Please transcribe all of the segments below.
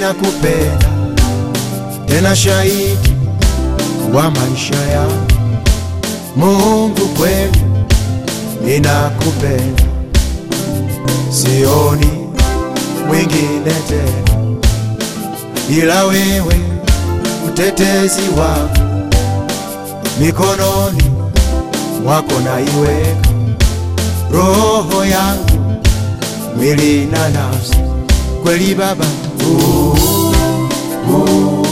ninakupenda tena shahidi wa maisha yangu. Mungu kweli ninakupenda, sioni mwingine tena ila wewe, mtetezi wangu, mikononi mwako naiweka roho yangu, mwili na nafsi, kweli Baba. Uh, uh,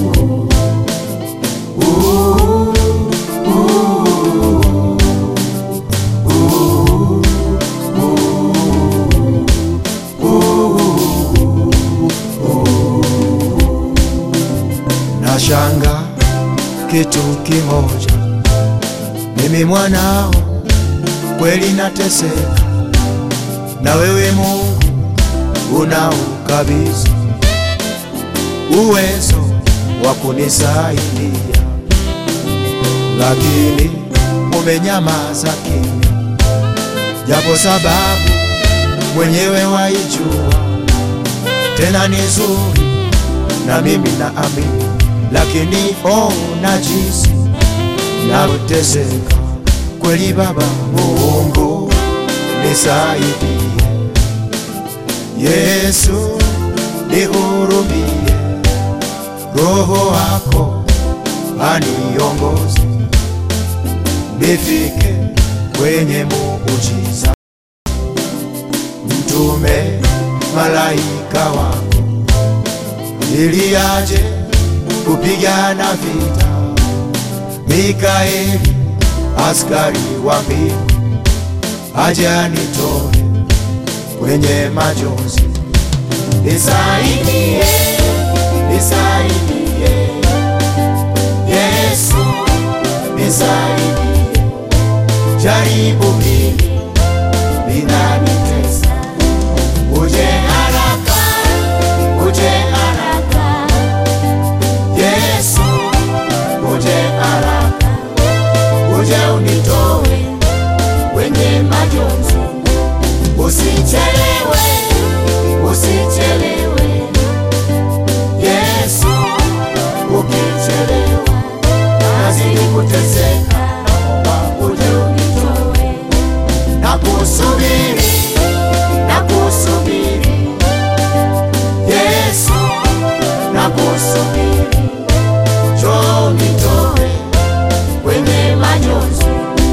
Nashanga kitu kimoja, mimi mwanao kweli nateseka, na wewe Mungu unaukabidhi uwezo wa kunisaidia, lakini umenyamaza kimya, japo sababu mwenyewe waijua, tena ni nzuri na mimi naamini, lakini ona jinsi navyoteseka kweli. Baba Mungu nisaidie, Yesu nihurumie, Roho wako aniongoze, nifike kwenye muujiza, mtume malaika wako ili aje kupigana vita. Mikaeli askari wa mbingu aje anitoe kwenye majonzi. Nisaidie, nisaidie Yesu, nisaidie, jaribu hili linanitesa, uje haraka, uje haraka Yesu, uje haraka, uje unitoe kwenye majonzi, usichelewe, usichelewe Yesu, ukichelewa nazidi kuteseka, naomba uje unitoe, na kusubiri, na kusubiri Yesu, na kusubiri njoo nitoe kwenye majonzi.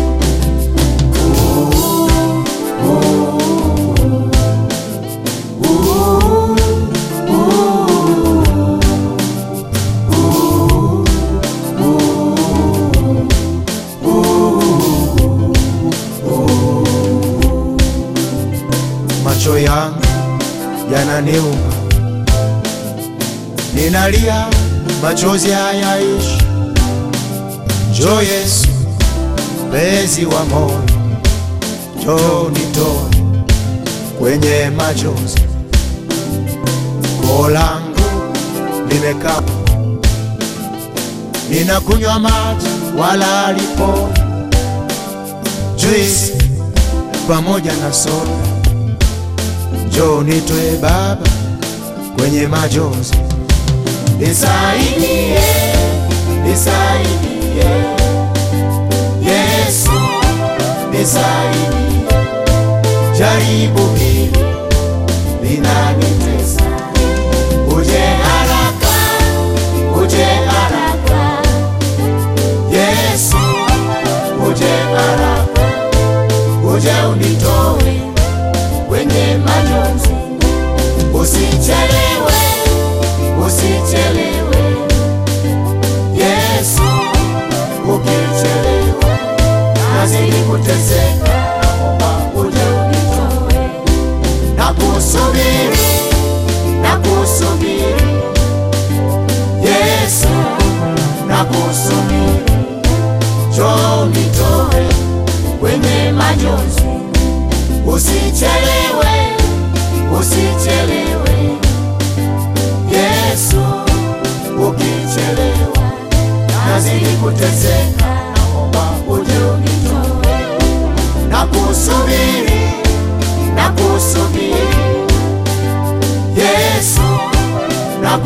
Macho yangu yananiuma, ninalia, machozi hayaishi. Njoo Yesu, mpenzi wa moyo, njoo nitoe kwenye machozi. Koo langu limekauka, ninakunywa maji wala aliponi, juisi pamoja na soda. Njoo nitoe Baba kwenye majonzi, nisaidie, nisaidie Yesu, nisaidie, jaribu hili linanitesa, uje haraka, uje haraka Yesu, uje haraka, uje unitoe kwenye majonzi, usichelewe, usichelewe Yesu, ukichelewa nazidi kuteseka, naomba uje unitoe, na kusubiri, na kusubiri Yesu, na kusubiri, njoo unitoe kwenye majonzi Usichelewe, usichelewe Yesu, ukichelewa nazidi kuteseka, naomba uje unitoe, na kusubiri, na kusubiri Yesu, na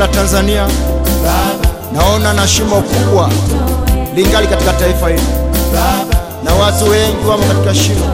la Tanzania naona na shimo kubwa lingali katika taifa hili, na watu wengi wamo katika shimo.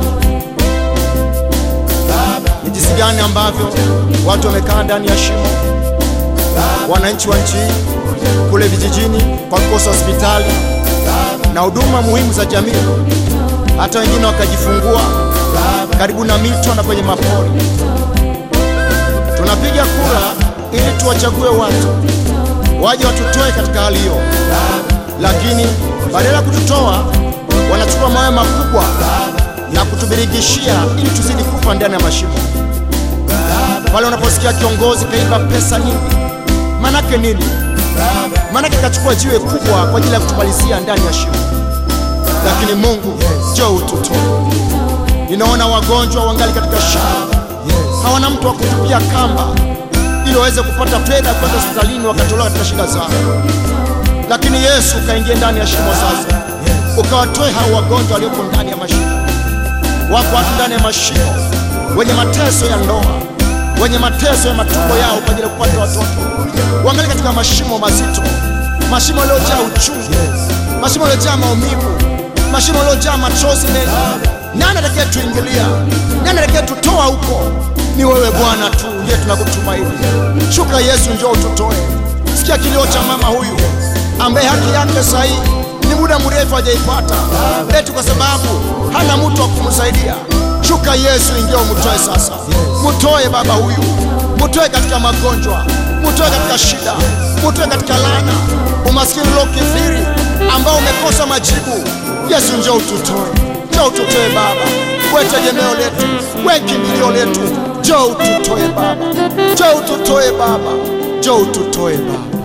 Ni jinsi gani ambavyo watu wamekaa ndani ya shimo, wananchi wa nchi hii kule vijijini kwa kukosa hospitali na huduma muhimu za jamii, hata wengine wakajifungua karibu na mito na kwenye mapori. Tunapiga kura ili tuwachague watu waje watutoe katika hali hiyo, lakini badala ya kututoa wanachukua mawe makubwa na kutubirigishia ili tuzidi kufa ndani ya mashimo. Pale unaposikia kiongozi kaiba pesa nyingi, manake nini? Manake kachukua jiwe kubwa kwa ajili ya kutumalizia ndani ya shimo. Lakini Mungu, njoo ututoe. Ninaona wagonjwa wangali katika shimo, hawana mtu wa kutupia kamba ili waweze kupata fedha kwenda hospitalini wakatolewa katika shida zao. Lakini Yesu ukaingia ndani ya shimo sasa, ukawatoe hao wagonjwa walioko ndani ya mashimo. Wako watu ndani ya mashimo wenye mateso ya ndoa, wenye mateso ya matumbo yao kwa ajili ya kupata watoto, wangali katika mashimo mazito, mashimo yaliyojaa uchungu, mashimo yaliyojaa maumivu, mashimo yaliyojaa machozi mengi. Nani atakaye tuingilia? Nani atakaye tutoa huko? Ni wewe Bwana tu ndiye tunakutumaini. Shuka Yesu, njoo ututoe. Sikia kilio cha mama huyu ambaye haki yake sahihi ni muda mrefu hajaipata, eti kwa sababu hana mtu wa kumsaidia. Shuka Yesu, ingia umtoe sasa. Mtoe baba huyu, mtoe katika magonjwa, mtoe katika shida, mtoe katika laana, umaskini uliokithiri ambao umekosa majibu. Yesu, njoo ututoe, njoo ututoe Baba, we tegemeo letu, we kimbilio letu, njoo ututoe Baba, njoo ututoe Baba, njoo ututoe Baba.